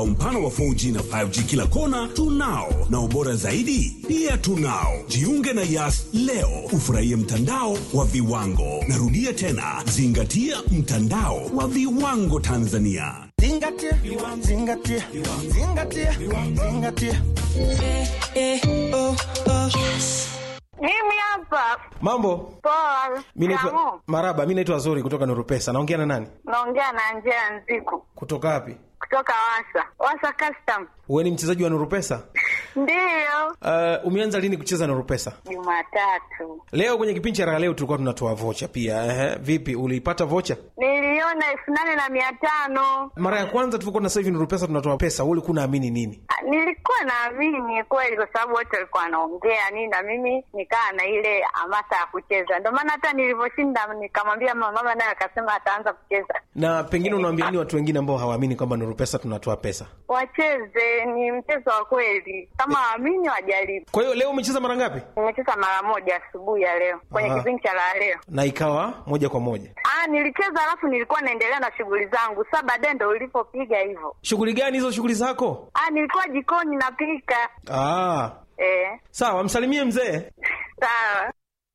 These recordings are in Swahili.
Umpana wa 4G na 5G kila kona tunao, na ubora zaidi pia tunao. Jiunge na Yas leo ufurahie mtandao wa viwango. Narudia tena, zingatia mtandao wa viwango Tanzania. Zingatia, zingatia, zingatia, zingatia. Mimi hapa Mambo, poa. mi naitwa Kamu, Maraba, mi naitwa Zuri kutoka Nurupesa. Naongea na nani? naongea na Njea Nziku Kutoka wapi? kutoka Wasa Wasa Custom. Wewe ni mchezaji wa Nurupesa? Ndiyo, Uh, umeanza lini kucheza Nurupesa? Jumatatu Leo kwenye kipindi cha raha leo tulikuwa tunatoa vocha pia. Ehe, vipi uliipata vocha? niliona elfu nane na mia tano. Mara ya kwanza tulikuwa na sasa hivi Nurupesa tunatoa pesa, wewe ulikuwa unaamini nini? Ah, Nilikuwa naamini kweli, kwa sababu wote walikuwa wanaongea nini, na mimi nikaa na ile hamasa ya kucheza. Ndio maana hata nilivyoshinda nikamwambia mama, mama naye akasema ataanza kucheza. Na pengine unawaambia nini watu wengine ambao hawaamini kwamba Nurupesa tunatoa pesa? Wacheze, ni mchezo wa kweli, kama waamini wajaribu. Kwa hiyo leo umecheza mara ngapi? Nimecheza mara moja asubuhi ya leo kwenye Aha. kipindi cha la leo. Na ikawa moja kwa moja. Ah, nilicheza alafu nilikuwa naendelea na shughuli zangu. Sasa baadaye ndo ulipopiga hivyo. Shughuli gani hizo shughuli zako? Ah, nilikuwa jikoni napika. Ah, Eh, sawa, msalimie mzee. sawa.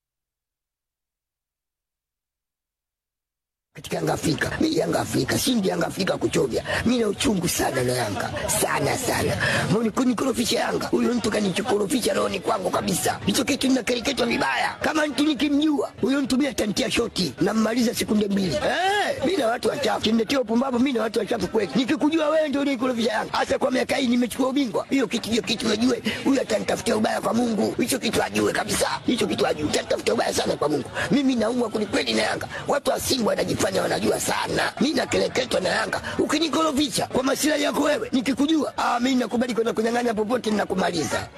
katika Yanga Afrika. Mimi Yanga Afrika, shindi Yanga Afrika kuchovya. Mimi na uchungu sana na Yanga. Sana sana. Mbona kunikorofisha Yanga? Huyo mtu kanichokorofisha rohoni kwangu kabisa. Hicho kitu ninakereketwa vibaya. Kama mtu nikimjua, huyo mtu mimi atantia shoti na mmaliza sekunde mbili. Eh, mimi na watu wachafu. Kimletea upumbavu mimi na watu wachafu kweli. Nikikujua wewe ndio unikorofisha Yanga. Hasa kwa miaka hii nimechukua ubingwa. Hiyo kitu hiyo kitu najue. Huyo atanitafutia ubaya kwa Mungu. Hicho kitu ajue kabisa. Hicho kitu ajue. Atanitafutia ubaya sana kwa Mungu. Mimi naumwa kwelikweli na Yanga. Watu wa Simba wanajifanya wanajua sana. Mimi nakeleketwa na Yanga. Ukinikorofisha kwa masilahi yako wewe, nikikujua, ah, mimi nakubali kwenda kunyang'anya popote ninakumaliza.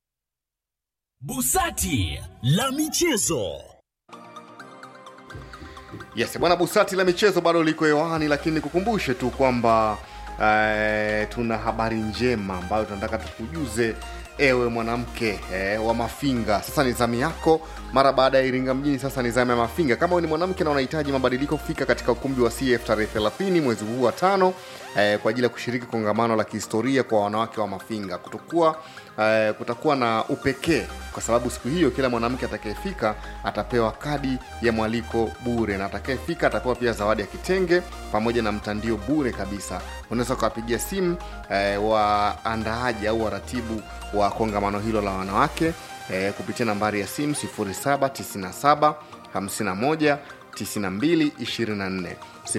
Busati la michezo. Yes, bwana Busati la michezo bado liko hewani, lakini nikukumbushe tu kwamba eh, tuna habari njema ambayo tunataka tukujuze ewe mwanamke eh, wa Mafinga. Sasa ni zamu yako mara baada ya Iringa mjini, sasa ni zamu ya Mafinga. Kama wewe ni mwanamke na unahitaji mabadiliko, fika katika ukumbi wa CF tarehe 30 mwezi huu wa tano eh, kwa ajili ya kushiriki kongamano la kihistoria kwa wanawake wa Mafinga. Kutokuwa eh, kutakuwa na upekee kwa sababu siku hiyo kila mwanamke atakayefika atapewa kadi ya mwaliko bure, na atakayefika atapewa pia zawadi ya kitenge pamoja na mtandio bure kabisa. Unaweza ukawapigia simu eh, waandaaji au waratibu wa kongamano hilo la wanawake eh, kupitia nambari ya simu 0797 51 92 24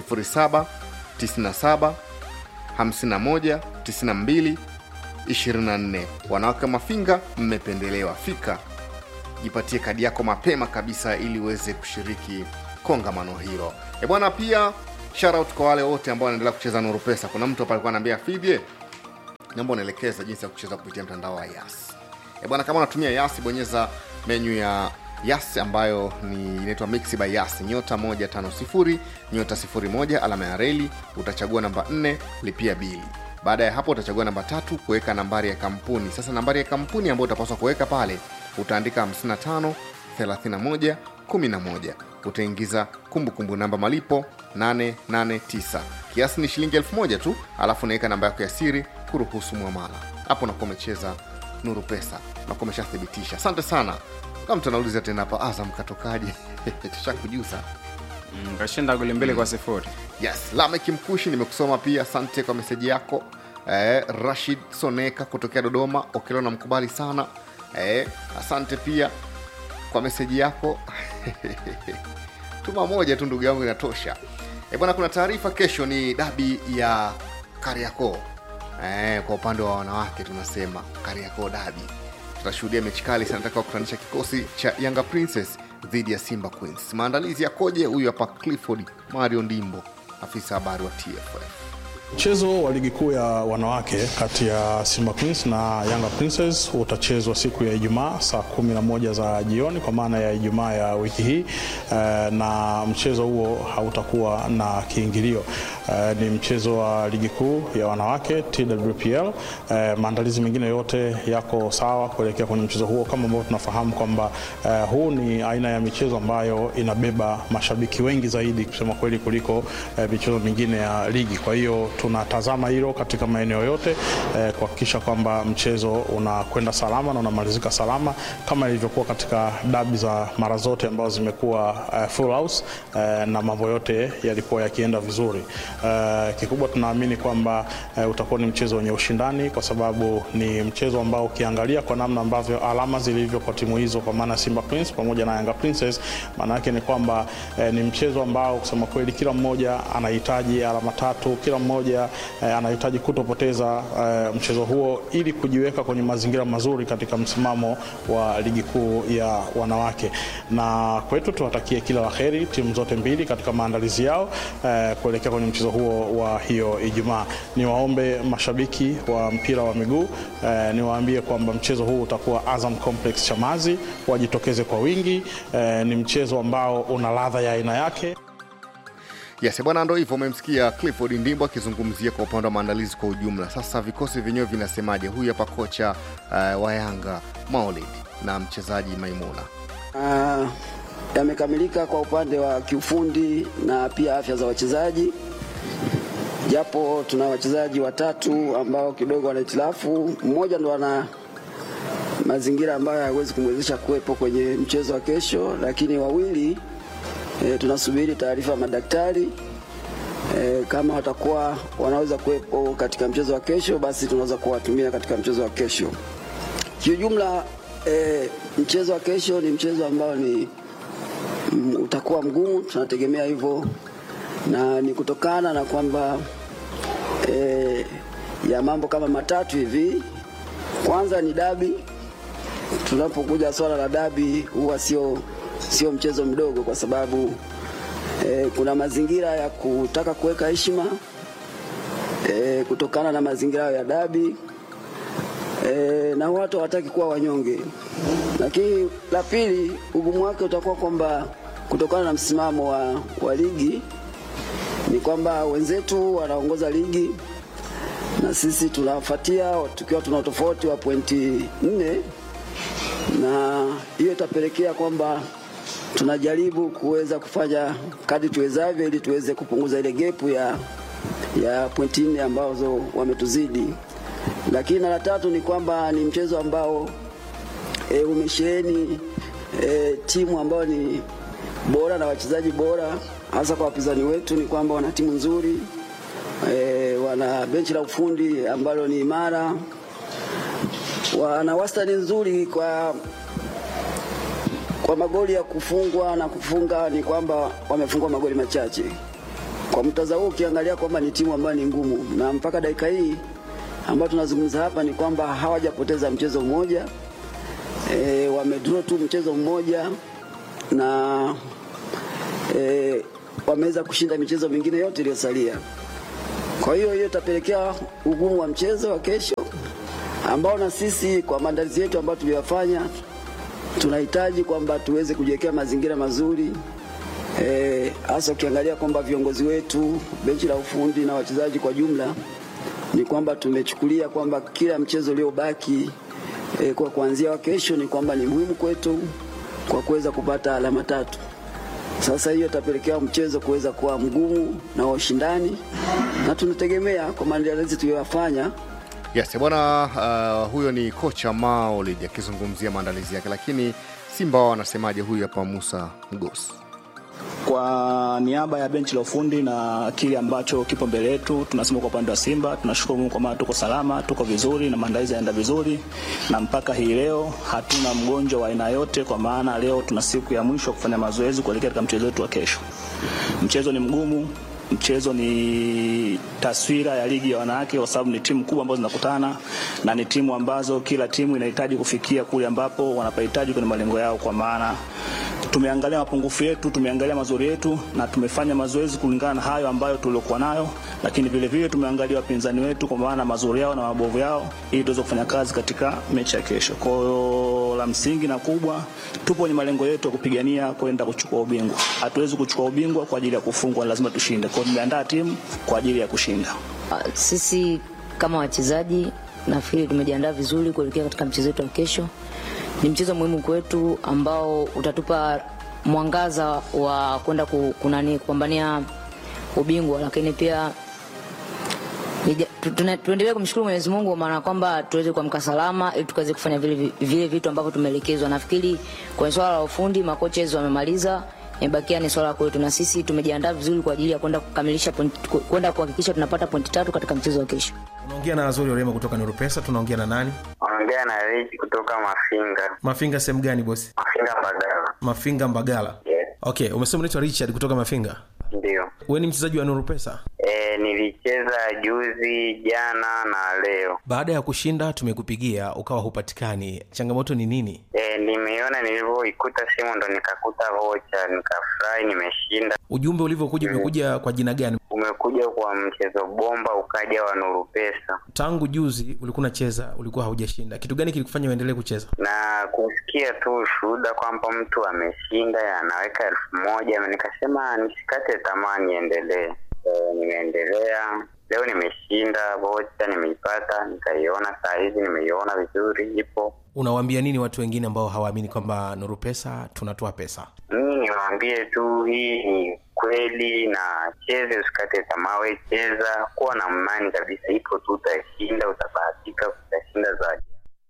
0797 51 92 24 wanawake wa mafinga mmependelewa fika jipatie kadi yako mapema kabisa ili uweze kushiriki kongamano hilo e bwana pia shoutout kwa wale wote ambao wanaendelea kucheza nuru pesa kuna mtu hapa alikuwa anaambia fidye naomba unaelekeza jinsi ya kucheza kupitia mtandao wa yas e bwana kama unatumia yas bonyeza menyu ya yas ambayo ni inaitwa mix by yas nyota 150 nyota 01 alama ya reli utachagua namba 4 lipia bili baada ya hapo utachagua namba tatu kuweka nambari ya kampuni sasa nambari ya kampuni ambayo utapaswa kuweka pale utaandika 55 31 11 utaingiza kumbukumbu namba malipo 889 kiasi ni shilingi 1000 tu alafu unaweka namba yako ya siri kuruhusu mwamala hapo unakuwa umecheza nuru pesa nakuwa umeshathibitisha asante sana kama mtu anauliza tena hapa azam katokaje tushakujuza Mm, kashinda goli mbili kwa sifuri yes lamek mkushi nimekusoma pia asante kwa meseji yako eh, rashid soneka kutokea dodoma okelo na mkubali sana eh, asante pia kwa meseji yako tuma moja tu ndugu yangu inatosha e bwana kuna taarifa kesho ni dabi ya kariakoo eh, kwa upande wa wanawake tunasema kariakoo dabi tutashuhudia mechi kali sana nataka kukutanisha kikosi cha yanga princess dhidi ya simba queens maandalizi yakoje huyu hapa clifford mario ndimbo afisa habari wa tff Mchezo wa ligi kuu ya wanawake kati ya Simba Queens na Yanga Princess utachezwa siku ya Ijumaa saa kumi na moja za jioni kwa maana ya Ijumaa ya wiki hii eh, na mchezo huo hautakuwa na kiingilio eh, ni mchezo wa ligi kuu ya wanawake TWPL. Eh, maandalizi mengine yote yako sawa kuelekea kwenye mchezo huo, kama ambavyo tunafahamu kwamba eh, huu ni aina ya michezo ambayo inabeba mashabiki wengi zaidi kusema kweli kuliko eh, michezo mingine ya ligi. Kwa hiyo tunatazama hilo katika maeneo yote eh, kuhakikisha kwamba mchezo unakwenda salama na unamalizika salama kama ilivyokuwa katika dabi za mara zote ambazo zimekuwa eh, full house eh, na mambo yote yalikuwa yakienda vizuri. Eh, kikubwa tunaamini kwamba eh, utakuwa ni mchezo wenye ushindani kwa sababu ni mchezo ambao ukiangalia kwa namna ambavyo alama zilivyo kwa timu hizo kwa maana Simba Queens pamoja na Yanga Princess, maana yake ni kwamba eh, ni mchezo ambao kusema kweli kila mmoja anahitaji alama tatu, kila mmoja eh, anahitaji kutopoteza eh, mchezo huo ili kujiweka kwenye mazingira mazuri katika msimamo wa ligi kuu ya wanawake. Na kwetu tuwatakie kila la heri timu zote mbili katika maandalizi yao eh, kuelekea kwenye mchezo huo wa hiyo Ijumaa. Niwaombe mashabiki wa mpira wa miguu eh, niwaambie kwamba mchezo huu utakuwa Azam Complex Chamazi, wajitokeze kwa wingi. Eh, ni mchezo ambao una ladha ya aina yake. Yes, bwana, ndo hivyo. Umemsikia Clifford Ndimbo akizungumzia kwa upande wa maandalizi kwa ujumla. Sasa vikosi vyenyewe vinasemaje? Huyu hapa kocha uh, wa Yanga Maulid na mchezaji Maimuna. Ah, yamekamilika kwa upande wa kiufundi na pia afya za wachezaji, japo tuna wachezaji watatu ambao kidogo wana hitilafu. Mmoja ndo ana mazingira ambayo hayawezi kumwezesha kuwepo kwenye mchezo wa kesho, lakini wawili e, tunasubiri taarifa ya madaktari e, kama watakuwa wanaweza kuwepo katika mchezo wa kesho, basi tunaweza kuwatumia katika mchezo wa kesho. Kiujumla e, mchezo wa kesho ni mchezo ambao ni mm, utakuwa mgumu, tunategemea hivyo, na ni kutokana na kwamba e, ya mambo kama matatu hivi. Kwanza ni dabi. Tunapokuja swala la dabi, huwa sio sio mchezo mdogo, kwa sababu e, kuna mazingira ya kutaka kuweka heshima e, kutokana na mazingira ya dabi e, na watu hawataki kuwa wanyonge. Lakini la pili, ugumu wake utakuwa kwamba kutokana na msimamo wa, wa ligi ni kwamba wenzetu wanaongoza ligi na sisi tunafuatia tukiwa tuna tofauti wa pointi nne, na hiyo itapelekea kwamba tunajaribu kuweza kufanya kadri tuwezavyo ili tuweze kupunguza ile gepu ya, ya pointi nne ambazo wametuzidi. Lakini na la tatu ni kwamba ni mchezo ambao e, umesheheni e, timu ambayo ni bora na wachezaji bora, hasa kwa wapinzani wetu ni kwamba wana timu nzuri e, wana benchi la ufundi ambalo ni imara, wana wastani nzuri kwa kwa magoli ya kufungwa na kufunga, ni kwamba wamefungwa magoli machache. Kwa mtazamo huu ukiangalia kwamba ni timu ambayo ni ngumu, na mpaka dakika hii ambayo tunazungumza hapa ni kwamba hawajapoteza mchezo mmoja e, wamedraw tu mchezo mmoja na e, wameweza kushinda michezo mingine yote iliyosalia. Kwa hiyo hiyo itapelekea ugumu wa mchezo wa kesho ambao na sisi kwa maandalizi yetu ambayo tuliyofanya tunahitaji kwamba tuweze kujiwekea mazingira mazuri hasa e, ukiangalia kwamba viongozi wetu, benchi la ufundi na wachezaji kwa jumla, ni kwamba tumechukulia kwamba kila mchezo uliobaki e, kwa kuanzia wa kesho ni kwamba ni muhimu kwetu kwa kuweza kupata alama tatu. Sasa hiyo itapelekea mchezo kuweza kuwa mgumu na wa ushindani, na tunategemea kwa maandalizi tuliyofanya Yes, bwana uh, huyo ni kocha Maulid akizungumzia maandalizi yake, lakini Simba wao wanasemaje? Huyu hapa Musa Mgosi. Kwa niaba ya benchi la ufundi na kile ambacho kipo mbele yetu, tunasema kwa upande wa Simba tunashukuru Mungu kwa maana tuko salama, tuko vizuri na maandalizi yanaenda vizuri, na mpaka hii leo hatuna mgonjwa wa aina yote, kwa maana leo tuna siku ya mwisho kufanya mazoezi kuelekea katika mchezo wetu wa kesho. Mchezo ni mgumu, mchezo ni taswira ya ligi ya wanawake, kwa sababu ni timu kubwa ambazo zinakutana na ni timu ambazo kila timu inahitaji kufikia kule ambapo wanapahitaji kwenye malengo yao. Kwa maana tumeangalia mapungufu yetu, tumeangalia mazuri yetu na tumefanya mazoezi kulingana na hayo ambayo tuliokuwa nayo, lakini vile vile tumeangalia wapinzani wetu kwa maana mazuri yao na mabovu yao, ili tuweze kufanya kazi katika mechi ya kesho. Kwa hiyo la msingi na kubwa, tupo kwenye malengo yetu ya kupigania kwenda kuchukua ubingwa. Hatuwezi kuchukua ubingwa kwa ajili ya kufungwa, lazima tushinde. Kwa hiyo tumeandaa timu kwa ajili ya kushinda. Ah, Sisi kama wachezaji nafikiri tumejiandaa vizuri kuelekea katika mchezo wetu wa kesho. Ni mchezo muhimu kwetu ambao utatupa mwangaza wa kwenda ku- kunani kupambania ubingwa, lakini pia nija- tu- tuna- tuendelee kumshukuru Mwenyezi Mungu maana kwamba tuweze kuamka salama ili tukaweze kufanya vile, vile vitu ambavyo tumeelekezwa. Nafikiri kwenye swala la ufundi makocha wamemaliza, imebakia ni swala kwetu, na sisi tumejiandaa vizuri kwa ajili ya kwenda kukamilisha point- ku- kwenda kuhakikisha tunapata pointi tatu katika mchezo wa kesho. unaongea na azori orema kutoka nuru pesa tunaongea na nani Ongea na Rich kutoka Mafinga. mafinga sehemu gani bosi Mafinga Mbagala. mafinga mbagala Yes, okay umesema unaitwa richard kutoka mafinga ndio. we ni mchezaji wa nuru pesa E, nilicheza juzi, jana na leo. baada ya kushinda tumekupigia ukawa hupatikani changamoto ni nini E, nimeona nilivyoikuta simu ndo nikakuta vocha, nikafurahi, nimeshinda. ujumbe ulivyokuja umekuja kwa jina gani Umekuja kwa mchezo bomba, ukaja wa Nuru Pesa tangu juzi ulikuwa unacheza ulikuwa haujashinda kitu gani kilikufanya uendelee kucheza na kusikia tu ushuhuda kwamba mtu ameshinda anaweka elfu moja nikasema nisikate tamaa, niendelee. E, nimeendelea leo, nimeshinda vocha, nimeipata, nikaiona saa hizi, nimeiona vizuri, ipo unawaambia nini watu wengine ambao hawaamini kwamba nuru pesa tunatoa pesa mimi niwaambie tu hii ni kweli na cheze usikate tamaa we cheza kuwa na imani kabisa ipo tu utashinda utabahatika utashinda zaidi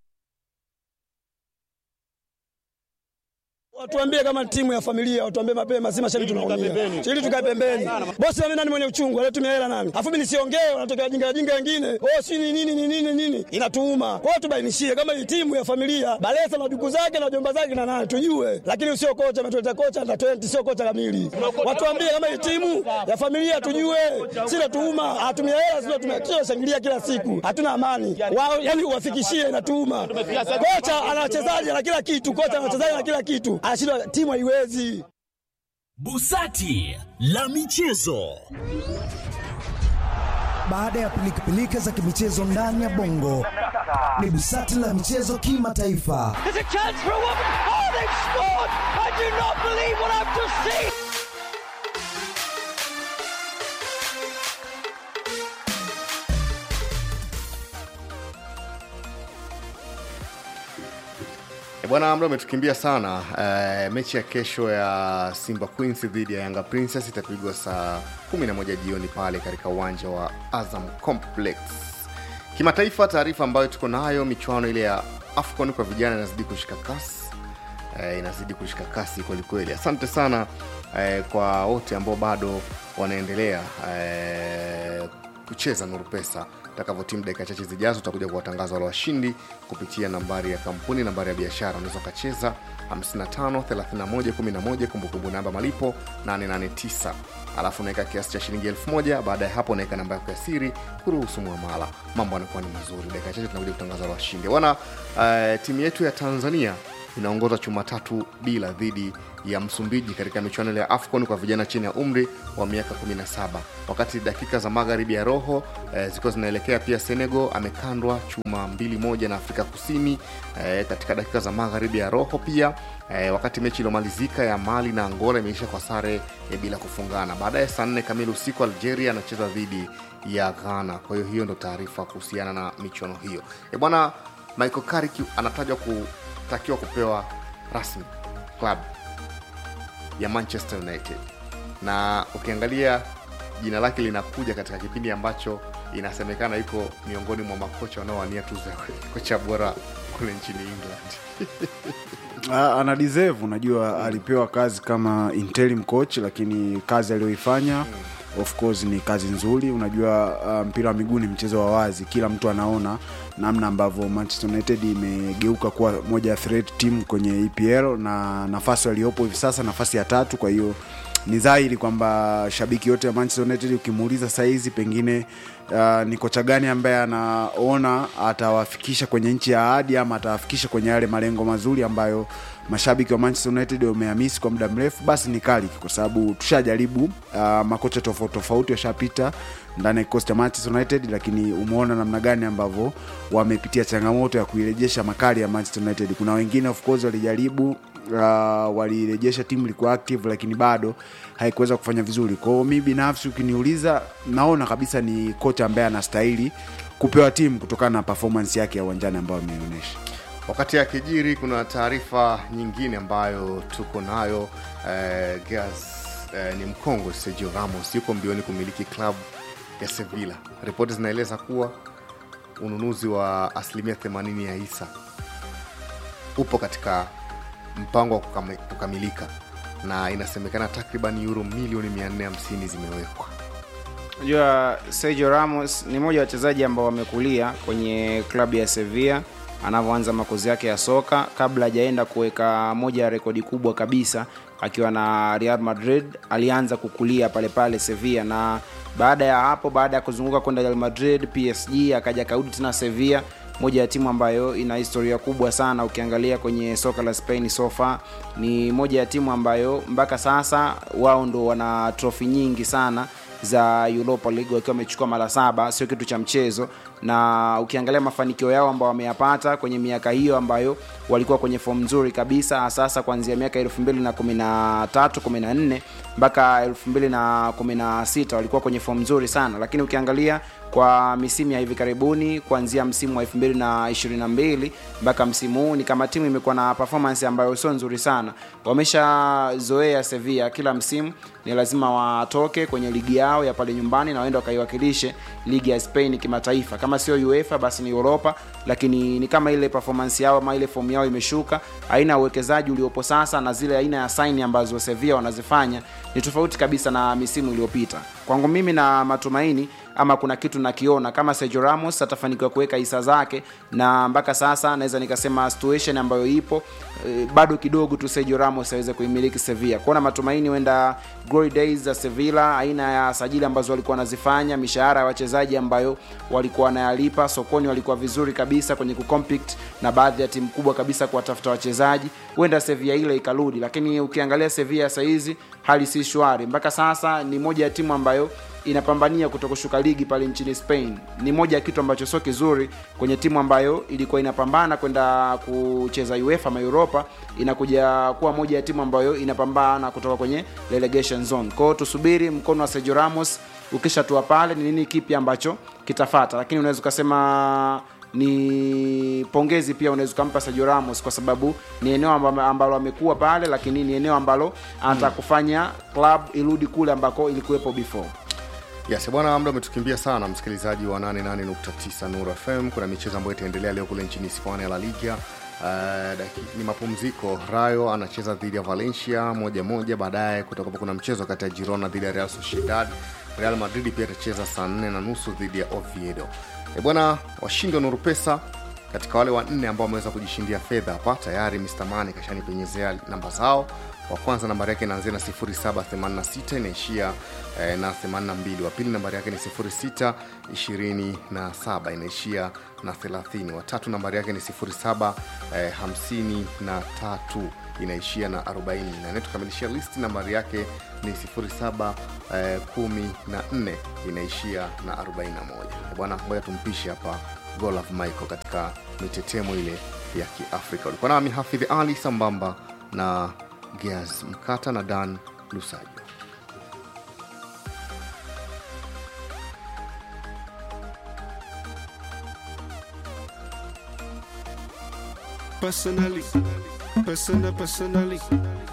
Watuambie kama timu ya familia, watuambie mapema, si mashabiki tunaumia. Ili tukae pembeni. Bosi mimi nani mwenye uchungu, alitumia hela nani? Afu mimi nisiongee, wanatokea wajinga wajinga wengine. Oh, si ni nini ni nini nini? Inatuuma. Kwa hiyo tubainishie kama hii timu ya familia, Balesa na duku zake na jomba zake na nani tujue. Lakini sio kocha ametuleta kocha na 20 sio kocha kamili. Watuambie kama hii timu ya familia tujue. Si natuuma, atumia hela sio tumia kila shangilia kila siku. Hatuna amani. Wao yani uwafikishie inatuuma. Kocha ana wachezaji na kila kitu, kocha ana wachezaji na kila kitu. Anashindwa timu haiwezi. Busati la michezo. Baada ya pilikapilika za kimichezo ndani ya bongo, ni busati la michezo kimataifa. There's a chance for a woman. Oh, they've scored! I do not believe what I've just seen. E bwana mda umetukimbia sana e, mechi ya kesho ya simba queens dhidi ya yanga princess itapigwa saa 11 jioni pale katika uwanja wa azam complex kimataifa taarifa ambayo tuko nayo michuano ile ya afcon kwa vijana inazidi kushika kasi e, inazidi kushika kasi kwelikweli asante sana e, kwa wote ambao bado wanaendelea e, kucheza nuru pesa takavyotimu dakika chache zijazo utakuja kuwatangaza wale washindi kupitia nambari ya kampuni nambari ya biashara unaweza ukacheza 55 31 11 kumbukumbu namba malipo 889 alafu unaweka kiasi cha shilingi 1000 baada ya hapo unaweka namba yako ya siri kuruhusu mwamala mambo anakuwa ni mazuri dakika chache tunakuja kutangaza wale washindi bwana uh, timu yetu ya tanzania inaongoza chuma tatu bila dhidi ya msumbiji katika michuano ile ya afcon kwa vijana chini ya umri wa miaka 17 wakati dakika za magharibi ya roho eh, zikiwa zinaelekea pia senegal amekandwa chuma mbili moja na afrika kusini eh, katika dakika za magharibi ya roho pia eh, wakati mechi iliyomalizika ya mali na angola imeisha kwa sare eh, bila kufungana baadaye saa nne kamili usiku algeria anacheza dhidi ya ghana kwa hiyo hiyo ndo taarifa kuhusiana na michuano hiyo e bwana michael karik anatajwa kutakiwa kupewa rasmi club ya manchester united na ukiangalia jina lake linakuja katika kipindi ambacho inasemekana iko miongoni mwa makocha wanaowania tuzo ya kocha bora kule nchini england Ah, ana deserve unajua alipewa kazi kama interim coach lakini kazi aliyoifanya of course ni kazi nzuri unajua uh, mpira wa miguu ni mchezo wa wazi kila mtu anaona namna ambavyo manchester united imegeuka kuwa moja ya threat team kwenye epl na nafasi waliopo hivi sasa nafasi ya tatu kwa hiyo ni dhahiri kwamba shabiki yote ya Manchester United ukimuuliza saizi pengine uh, ni kocha gani ambaye anaona atawafikisha kwenye nchi ya ahadi ama atawafikisha kwenye yale malengo mazuri ambayo mashabiki wa Manchester United wamehamisi kwa muda mrefu, basi ni Carrick, kwa sababu tushajaribu uh, makocha tofauti tofauti washapita ndani ya kikosi cha Manchester United, lakini umeona namna gani ambavyo wamepitia changamoto ya kuirejesha makali ya Manchester United. Kuna wengine of course walijaribu uh, walirejesha timu ilikuwa active lakini bado haikuweza kufanya vizuri. Kwa hiyo mi binafsi ukiniuliza, naona kabisa ni kocha ambaye anastahili kupewa timu kutokana na performance yake ya uwanjani ambayo ameionyesha. Wakati akijiri, kuna taarifa nyingine ambayo tuko nayo eh, Gas eh, ni mkongwe Sergio Ramos yuko mbioni kumiliki klabu ya Sevilla. Ripoti zinaeleza kuwa ununuzi wa asilimia 80 ya hisa upo katika mpango wa kukam- kukamilika na inasemekana takriban euro milioni 450 zimewekwa. Unajua Sergio Ramos ni mmoja wa wachezaji ambao wamekulia kwenye klabu ya Sevilla anavyoanza makozi yake ya soka kabla hajaenda kuweka moja ya rekodi kubwa kabisa akiwa na Real Madrid. Alianza kukulia pale pale Sevilla, na baada ya hapo, baada ya kuzunguka kwenda Real Madrid, PSG, akaja kaudi tena Sevilla, moja ya timu ambayo ina historia kubwa sana. Ukiangalia kwenye soka la Spain so far, ni moja ya timu ambayo mpaka sasa wao ndo wana trofi nyingi sana za Europa League wakiwa wamechukua mara saba, sio kitu cha mchezo. Na ukiangalia mafanikio yao ambao wameyapata kwenye miaka hiyo ambayo walikuwa kwenye fomu nzuri kabisa, sasa kuanzia miaka 2013 14 mpaka 2016 walikuwa kwenye fomu nzuri sana, lakini ukiangalia kwa misimu ya hivi karibuni kuanzia msimu wa 2022 mpaka msimu huu ni kama timu imekuwa na performance ambayo sio nzuri sana. Wameshazoea Sevilla, kila msimu ni lazima watoke kwenye ligi yao ya pale nyumbani na waende wakaiwakilishe ligi ya Spain kimataifa, kama sio UEFA basi ni Europa, lakini ni kama ile performance yao ama ile fomu yao imeshuka. Aina ya uwekezaji uliopo sasa na zile aina ya saini ambazo Sevilla wanazifanya ni tofauti kabisa na misimu iliyopita. Kwangu mimi na matumaini ama kuna kitu nakiona kama Sergio Ramos atafanikiwa kuweka hisa zake, na mpaka sasa naweza nikasema situation ambayo ipo e, bado kidogo tu Sergio Ramos aweze kuimiliki Sevilla. Kuona matumaini huenda glory days za Sevilla, aina ya sajili ambazo walikuwa wanazifanya, mishahara ya wachezaji ambayo walikuwa wanayalipa sokoni, walikuwa vizuri kabisa kwenye kucompete na baadhi ya timu kubwa kabisa kuwatafuta wachezaji, huenda Sevilla ile ikarudi, lakini ukiangalia Sevilla saa hizi hali si shwari. Mpaka sasa ni moja ya timu ambayo inapambania kutokushuka ligi pale nchini Spain. Ni moja ya kitu ambacho sio kizuri kwenye timu ambayo ilikuwa inapambana kwenda kucheza UEFA ama Europa, inakuja kuwa moja ya timu ambayo inapambana kutoka kwenye relegation zone. Kwa hiyo tusubiri mkono wa Sergio Ramos ukishatua pale, ni nini kipi ambacho kitafata, lakini unaweza ukasema ni pongezi pia unaweza ukampa Sergio Ramos kwa sababu ni eneo amba- ambalo amekuwa pale, lakini ni eneo ambalo anataka kufanya club irudi kule ambako ilikuwepo before. Yes, bwana muda umetukimbia sana msikilizaji wa 88.9 Nuru FM. Kuna michezo ambayo itaendelea leo kule nchini Hispania La Liga. Uh, daki- ni mapumziko. Rayo anacheza dhidi ya Valencia moja moja, baadaye kutakuwa kuna mchezo kati ya Girona dhidi ya Real Sociedad. Real Madrid pia itacheza saa nne na nusu dhidi ya Oviedo. E bwana, washindi wa Nuru Pesa katika wale wanne ambao wameweza kujishindia fedha hapa tayari, Mr Mani kashanipenyezea namba zao wa kwanza nambari yake inaanzia na 0786 inaishia eh, na 82 wa pili nambari yake ni 0627 inaishia na 30 wa tatu nambari yake ni 07 eh, 53 inaishia na 40 na anayetukamilishia listi nambari yake ni 07 eh, 14 inaishia na 41 bwana ngoja tumpishe hapa Golaf Michael katika mitetemo ile ya Kiafrika. Ulikuwa nami Hafidh Ali sambamba na Geaz Mkata na Dan Lusajo. Personally, personal, personally.